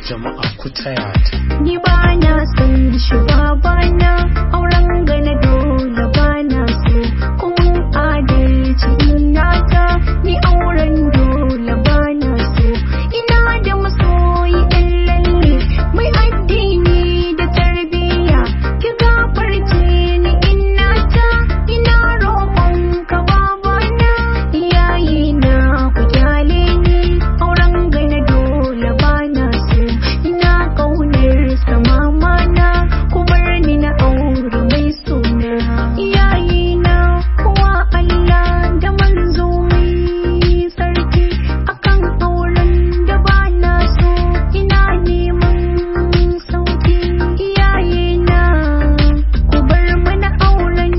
jama'a ku taya ta Ni ba na son shi babana auren gana dole ba na so kuma adalci ina ta ni auren dole ba na so ina da masoyi ɗan lalle mai addini da tarbiyya ki gafarce ni ina ta ina roƙon ka babana iyaye na ku kyale ni auren gana dole ba na so ina ƙaunar sa mama na ku bar ni na aure mai suna iyaye na kuwa Allah da manzo mai sarki akan auren da ba na so ina neman sauki iyaye na ku bar mana auren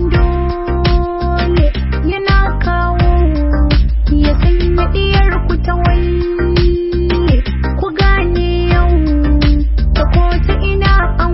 dole yana kawo ya sanya diyar ku ta waye ku gane yau ta ko ta ina an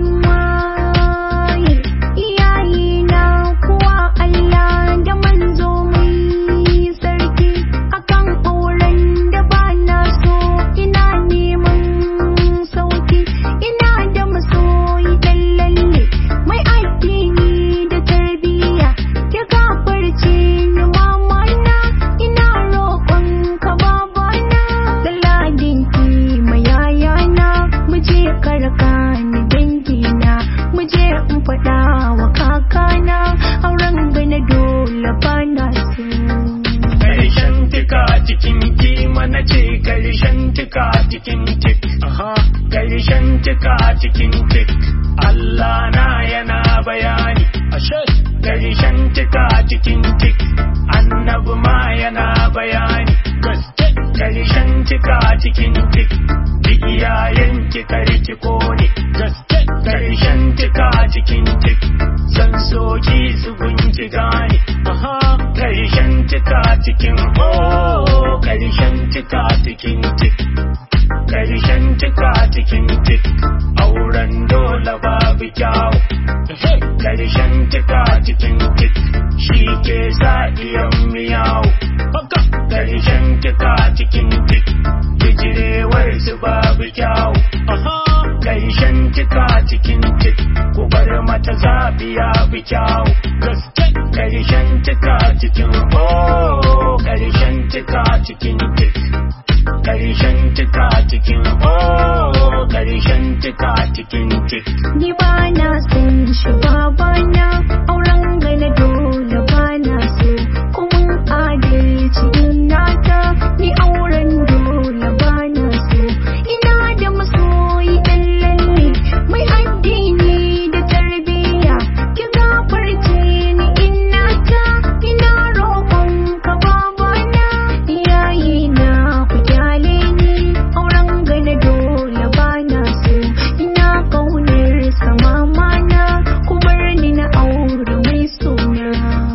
waye iyaye na kuwa Allah da manzo mai sarki akan auren da ba na so ina neman sauki ina da masoyi dan lalle mai addini da tarbiyya ya gafarce ni mama na ina roƙon ka babana lalladin ki mai yaya na mu je karka ni dangi na mu je in faɗa wa kakana auren gana dole ba na so Karshen tika cikin kima na ce karshen tika cikin tik. aha Karshen tika cikin tik. Allah na yana bayani. ashe Karshen tika cikin tik. Annabi ma yana bayani. gaske Karshen tika cikin tik. Duk iyayen ki karki kone. gaske Karshen tika cikin tik. San soki su gunki gane. aha Karshen tika cikin oh Karshen tika cikin tik Karshen tika cikin tik Auren dole babu kyawu ehe Karshen tika cikin tik Shi ke sa iyan miyawu haka Karshen tika cikin tik Bijirewar su babu kyawu aha Karshen tika cikin tik Ku bar mata zaɓi ya bi kyawu gaske Karshen tika cikin oh Karshen tika cikin tik Karshen tika cikin oh Karshen tika cikin tik Ni ba na son shi babana auren gana dole ba na so kuma adalci ina ta ni auren dole ba na so ina da masoyi ɗan lalle mai addini da tarbiyya ki gafarce ni ina ta ina roƙon ka babana iyaye na ku kyale ni auren gana dole ba na so ina ƙaunar sa mama na ku bar ni na aure mai suna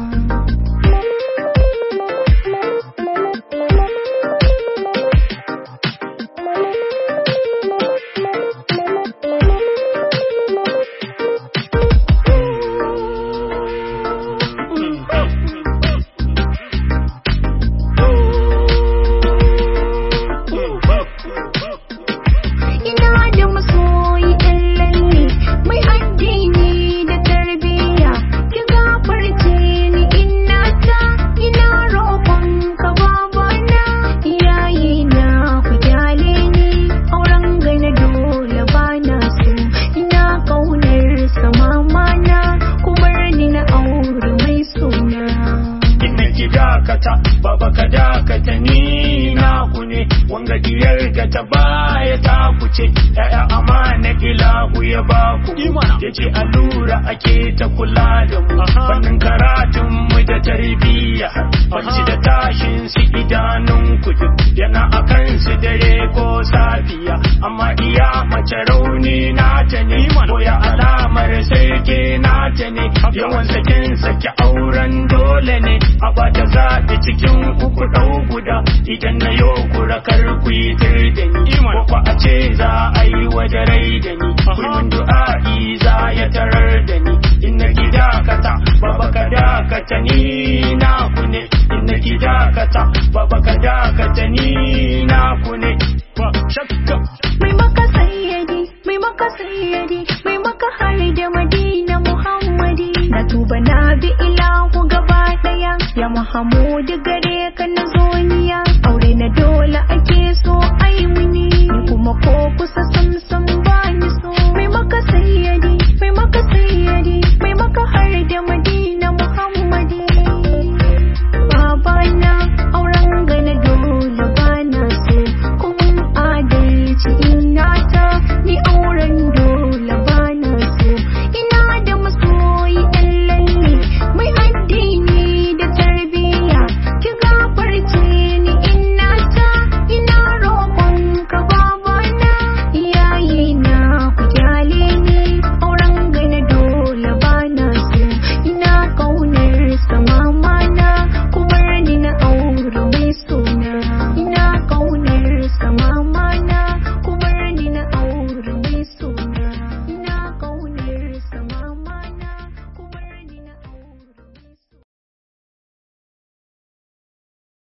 ina da masoyi ɗan lalle mai addini da tarbiyya ki gafarce ni ina ta ina roƙon ka babana iyaye na ku kyale ni auren gana dole ba na so ina ƙaunar sa mama na ku bar ni na aure mai suna Inna ki dakata baba ka dakata ni na ku ne wanga diyar da ta baya ta ku ce ya'ya amana ilahu ya ba ku Imana. yace allura ake ta kula da mu Aha. fannin karatun mu da tarbiyya Bacci da tashin su idanun ku duk yana akan su dare ko safiya amma iya mace rauni na ta ne ko ya alamar sai ke na ta ne yawan sakin saki auren dole ne a bata zaɓi cikin uku ɗau guda idan na yo kura kar ku yi tir da ni ko ko a ce za a yi waje rai da ni kullum du'a'i za ya tarar da ni in na ki dakata baba ka dakata ni na ku ne in na ki dakata baba ka dakata ni na ku ne ba shakka mai baka sai tuba na bi ilahu gaba daya ya Muhammadu gare ka na zoniya aure na dole ake so ai muni ni kuma ko kusa sam